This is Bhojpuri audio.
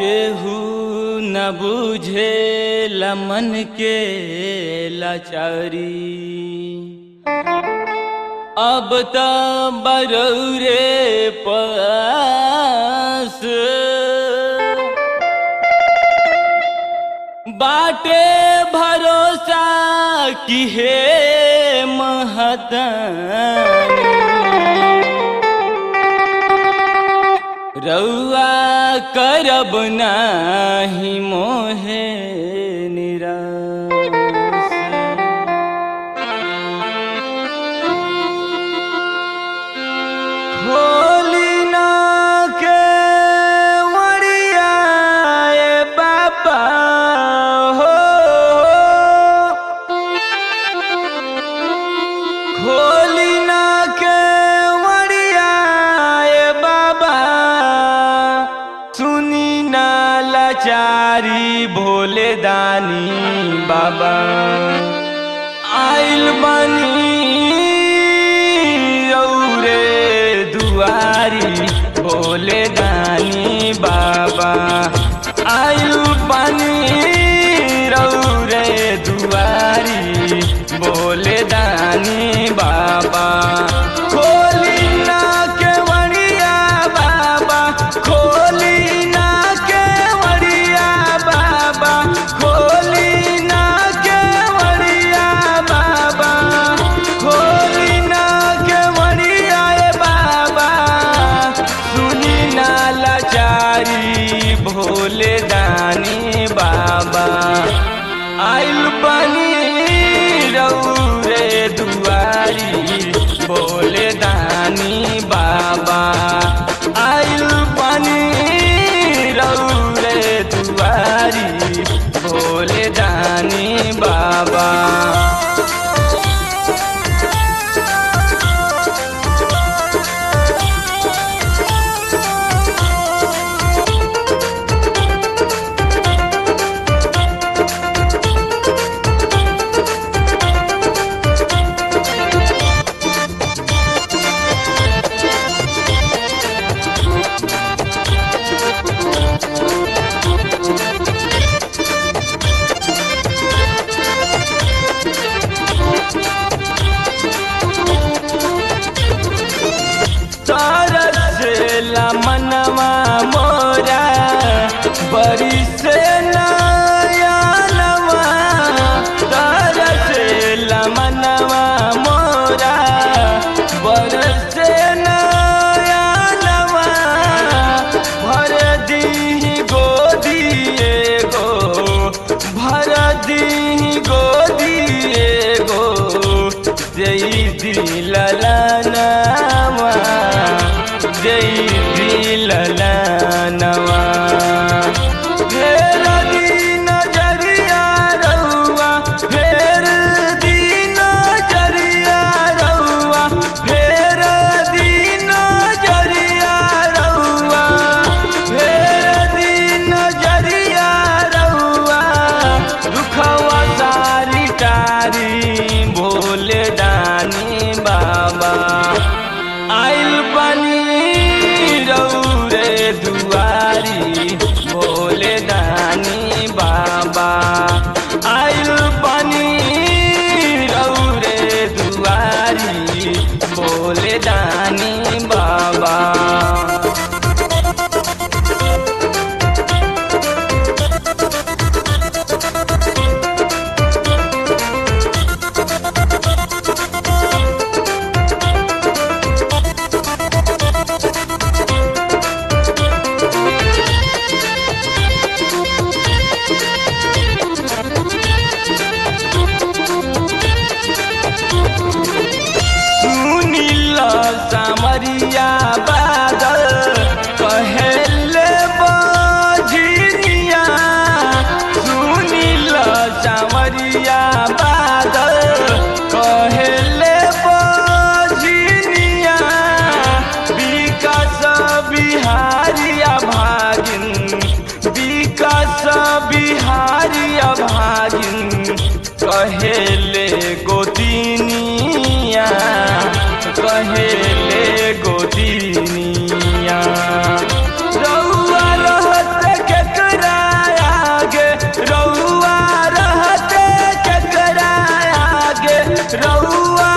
केहू न बुझे मन के लाचारी अब त बरौरे पास बाटे भरोसा कि हे महतनी रउआ करब नाही मोहे निराश खोली ना के वड़िया ए बाबा हो खोली ना के वड़िया ए बाबा सुनी ना लाचारी भोले दानी बाबा आइल बनी रौरे दुआरी भोले दानी बाबा आइल बनी रौरे दुआरी भोले दानी बाबा खोली ना के वड़िया बाबा खोली ना के वड़िया बाबा खोली ना के वड़िया बाबा खोली ना के वड़िया ए बाबा सुनी ना लाचारी भोले दानी बाबा आइल बनी रौरे दुआरी भोले दानी बाबा आइल बनी रौरे दुआरी भोले दानी बाबा तरसेला मनवा मोरा बड़ी से नयनवा तरसेला मनवा मोरा बरसे नयनवा भर दी गोदी एगो भर दी गोदी एगो जई दिललनवा जई दिललनवा फेर दिन जरिया रउआ फेर दिन जरिया रउआ फेर दिन जरिया रउआ फेर दिन जरिया रउआ दुखवा सारी टारी भोले दानी बाबा आइल बनी रौरे दुआरी भोले दानी बाबा आइल बनी रौरे दुआरी भोले दानी बाबा सुनील सामरिया बादल कहेले बजिनिया सुनील सामरिया बादल कहेले बजिनिया विकास बिहारिया भागिन विकास बिहारिया भागिन कहेले गोदिनिया कहेले गोदिनिया रउआ रहत केतना रउआ